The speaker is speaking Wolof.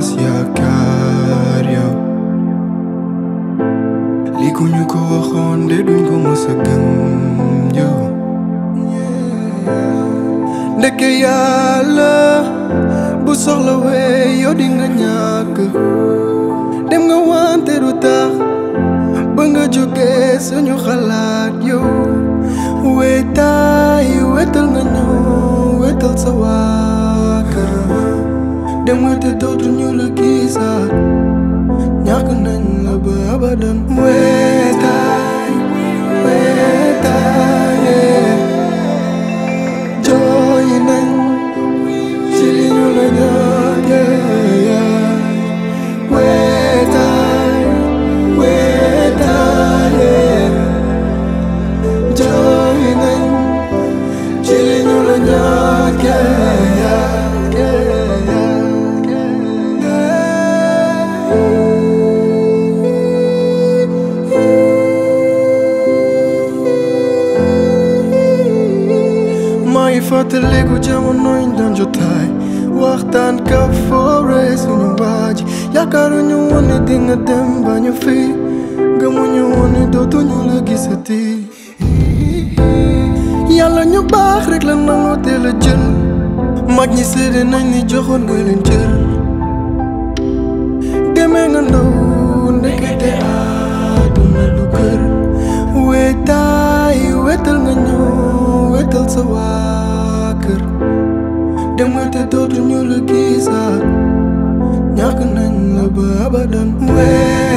tas yaakaar yow li ku ñu ko waxoon de duñ ko mës a gëm yow ndeke yàlla bu soxla wee yow di nga ñàkk dem nga wante du tax ba nga jógee suñu xalaat yow wetaay wetal nga ñëw wetal sa waa kër dem nga te dootu ñu la gisaat ñàkk nañ la ba abadan wetaay wetaay jooy nañ ci li ñu la ñàkkee wetaay wetaay jooy nañ ci li ñu la ñàkkee maa ngi fàttaliku jamono yi daan jotaay waxtaan ka foore suñu waaj yaakaaruñu woon ne dinga dem ba ñu fi gëmuñu woon ne dootuñu la gisati yàlla ñu baax rek la nangoo teel a jël mag ñi seede nañ ni joxoon nga leen cër demee nga ndaw ndekete àdduna du kër wetaay wetal nga ñëw wetal sa waa kër dem nga te dootuñu la gisaat ñàkk nañ la ba abadan